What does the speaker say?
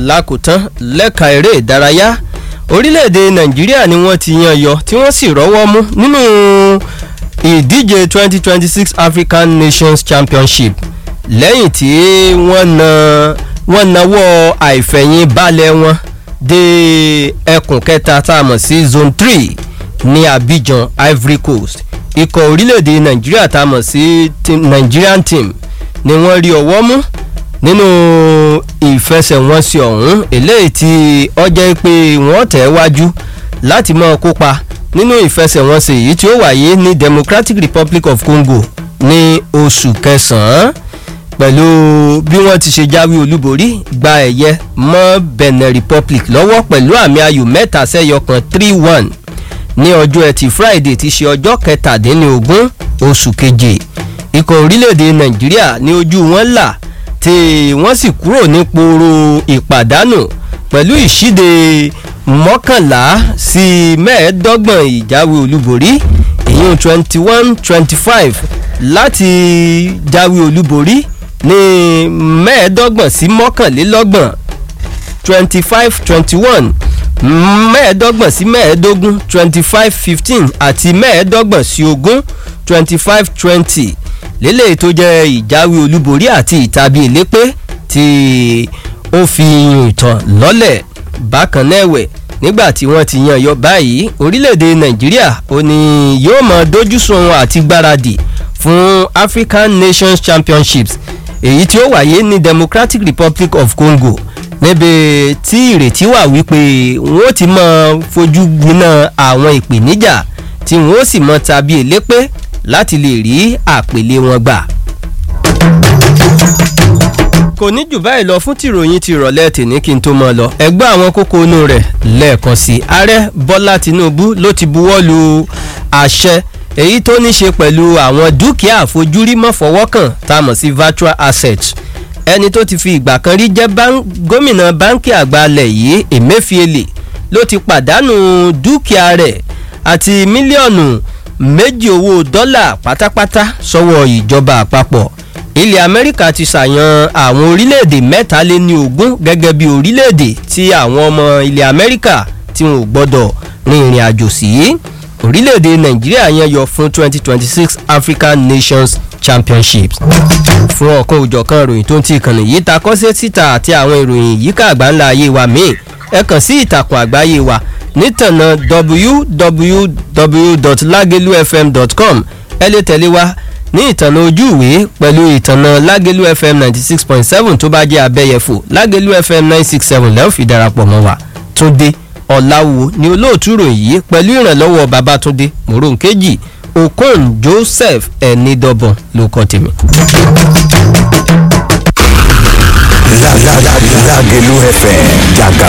lákòótán lẹ́ka eré ìdárayá orílẹ̀-èdè nàìjíríà ni wọ́n ti yan yọ tí wọ́n sì rọ́wọ́ mú nínú ìdíje 2026 african nations championship lẹ́yìn tí wọ́n na wọ́n nawọ́ àìfẹ̀yìn balẹ̀ wọn dé ẹkùn kẹta tá a mọ̀ sí zone three ní abidjan ivory coast ikọ̀ orílẹ̀-èdè nàìjíríà tá a mọ̀ sí nigerian team ni wọ́n rí ọwọ́ mú nínú ìfẹsẹ̀wọnsẹ̀ ọ̀hún eléyìí tí ọjọ́ pé wọ́n tẹ̀ wájú láti máa kópa nínú ìfẹsẹ̀wọnsẹ̀ yìí tí ó wáyé ní democratic republic of congo ní oṣù kẹsàn-án pẹ̀lú bí wọ́n ti ṣe jáwé olúborí gba ẹ̀yẹ mọ́ benin republic lọ́wọ́ pẹ̀lú àmì ayò mẹ́ta sẹ́yọ kan three one ní ọjọ́ ẹtì friday ti ṣe ọjọ́ kẹtàdínlógún oṣù keje ikọ̀ orílẹ̀-èdè nàìjíríà ní ojú wọn là tí wọ́n sì kúrò ní pooro ìpàdánù pẹ̀lú ìṣíde mọ́kànlá sí mẹ́ẹ̀ẹ́dọ́gbọ̀n ìjáwé olúborí ìyún twenty one twenty five láti jáwé olúborí ní mẹ́ẹ̀ẹ́dọ́gbọ̀n sí mọ́kànlélọ́gbọ̀n twenty five twenty one mẹ́ẹ̀ẹ́dọ́gbọ̀n sí mẹ́ẹ̀ẹ́dógún twenty five fifteen àti mẹ́ẹ̀ẹ́dọ́gbọ̀n sí ogún twenty five twenty lélẹ̀ tó jẹ́ ìjáwé olúborí àti ìtàbí ìlépé tí ó fi iyùn ìtàn lọ́lẹ̀ bákan náà ẹ̀wẹ̀ nígbà tí wọ́n ti yan yọ báyìí orílẹ̀-èdè nàìjíríà ó ní yóò mọ dójúsùn àti gbáradì fún african nations championships èyí tí ó wáyé ní democratic republic of congo níbi tí ìrètí wà wípé wọn ó ti mọ fojú gbiná àwọn ìpèníjà tí wọn ó sì mọ tàbí elépé láti lè rí àpèlé wọn gbà. kò ní jù báyìí lọ fún tìròyìn ti ìrọ̀lẹ́ tèmi kí n tó mọ lọ ẹgbẹ́ àwọn kókó inú rẹ̀ lẹ́ẹ̀kan sí ààrẹ bọ́lá tinubu ló ti buwọ́ lu àṣẹ èyí tó ní ṣe pẹ̀lú àwọn dúkìá àfojúrí mọ́fọwọ́kàn tá a mọ̀ sí virtual assets ẹni tó ti fi ìgbà kan rí jẹ́ gómìnà báńkì àgbà alẹ̀ yìí emefiele ló ti pàdánù dúkìá rẹ̀ àti mílíọ̀nù méjì owó dọ́là pátápátá sọ́wọ́ ìjọba àpapọ̀ ilẹ̀ amẹ́ríkà ti ṣàyàn àwọn orílẹ̀-èdè mẹ́ta lé ní ogún gẹ́gẹ́ bí orílẹ̀-èdè tí àwọn ọmọ ilẹ̀ amẹ́ríkà tí wọn ò gbọ́dọ̀ rin ìrìn àjò sí orílẹ̀-èdè nàìjíríà yẹn yọ fún twenty twenty six african nations championships fún ọ̀kan òjọ̀kan ìròyìn tó ń ti ìkànnì yìí ta kọ́sẹ́ síta àti àwọn ìròyìn yíká àgbáńlá ayé wa míì ẹ kàn sí ìtàkùn àgbáyé wa nítànà www.lagelufm.com ẹ lè tẹ̀lé wa ní ìtànà ojú ìwé pẹ̀lú ìtànà lágelu fm ninety six point seven tó bá jẹ́ abẹ́yẹfò lágelu fm nine six seven lẹ́wọ̀n fi darapọ̀ mọ́ wa túndé ọ̀làwò ni olóòtú ìròyìn yìí pẹ̀lú ìrànlọ́wọ́ babatunde moronkeji okon joseph ẹnidọ́bọ̀n ló kọ́ tèmi. Lágẹ̀lú FM jàgà